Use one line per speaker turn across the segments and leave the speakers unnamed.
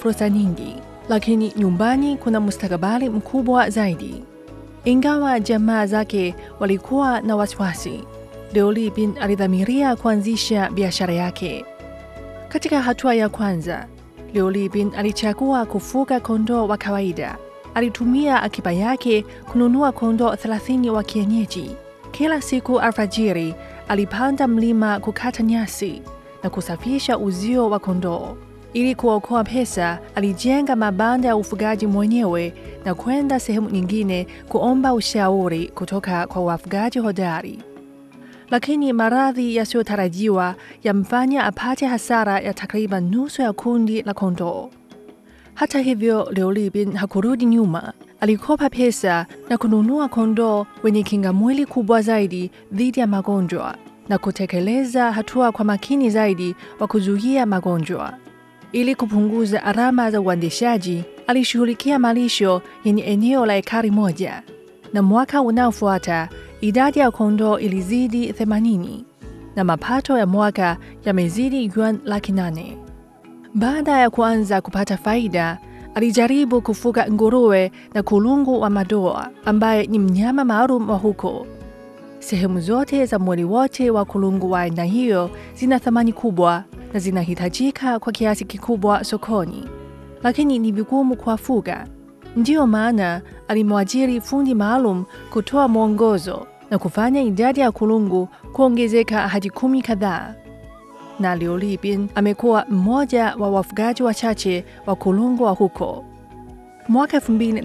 fursa nyingi, lakini nyumbani kuna mustakabali mkubwa zaidi. Ingawa jamaa zake walikuwa na wasiwasi, Liu Libin alidhamiria kuanzisha biashara yake. Katika hatua ya kwanza, Liu Libin alichagua kufuga kondoo wa kawaida. Alitumia akiba yake kununua kondoo 30 wa kienyeji. Kila siku alfajiri, alipanda mlima kukata nyasi na kusafisha uzio wa kondoo. Ili kuokoa pesa, alijenga mabanda ya ufugaji mwenyewe na kwenda sehemu nyingine kuomba ushauri kutoka kwa wafugaji hodari. Lakini maradhi yasiyotarajiwa yamfanya apate hasara ya takriban nusu ya kundi la kondoo. Hata hivyo, Liu Libin hakurudi nyuma. Alikopa pesa na kununua kondoo wenye kinga mwili kubwa zaidi dhidi ya magonjwa na kutekeleza hatua kwa makini zaidi wa kuzuia magonjwa. Ili kupunguza gharama za uendeshaji, alishughulikia malisho yenye eneo la ekari moja, na mwaka unaofuata idadi ya kondoo ilizidi 80 na mapato ya mwaka yamezidi yuan laki nane. Baada ya kuanza kupata faida, alijaribu kufuga nguruwe na kulungu wa madoa ambaye ni mnyama maalum wa huko. Sehemu zote za mwili wote wa kulungu wa aina hiyo zina thamani kubwa na zinahitajika kwa kiasi kikubwa sokoni, lakini ni vigumu kuwafuga. Ndiyo maana alimwajiri fundi maalum kutoa mwongozo na kufanya idadi ya kulungu kuongezeka hadi kumi kadhaa. Na Liu Libin amekuwa mmoja wa wafugaji wachache wa kulungu wa huko. Mwaka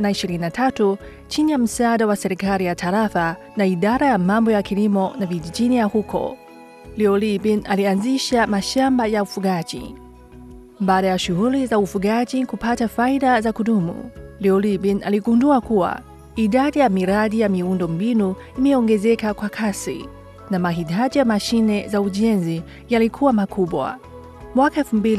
2023 chini ya msaada wa serikali ya tarafa na idara ya mambo ya kilimo na vijijini ya huko, Liu Libin alianzisha mashamba ya ufugaji. Baada ya shughuli za ufugaji kupata faida za kudumu, Liu Libin aligundua kuwa idadi ya miradi ya miundo mbinu imeongezeka kwa kasi na mahitaji ya mashine za ujenzi yalikuwa makubwa. Mwaka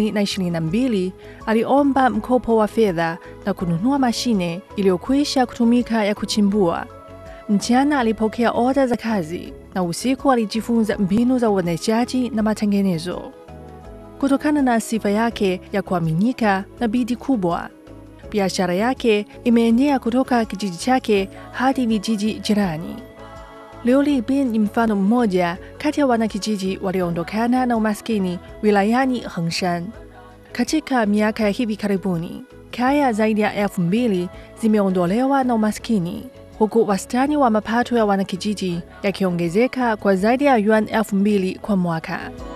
2022 aliomba mkopo wa fedha na kununua mashine iliyokwisha kutumika ya kuchimbua. Mchana alipokea oda za kazi na usiku alijifunza mbinu za uendeshaji na matengenezo. Kutokana na sifa yake ya kuaminika na bidii kubwa, biashara yake imeenea kutoka kijiji chake hadi vijiji jirani. Liu Libin ni mfano mmoja kati ya wanakijiji walioondokana na umaskini wilayani Hengshan. Katika miaka ya hivi karibuni, kaya zaidi ya elfu mbili zimeondolewa na umaskini, huku wastani wa mapato ya wanakijiji yakiongezeka kwa zaidi ya yuan elfu mbili kwa mwaka.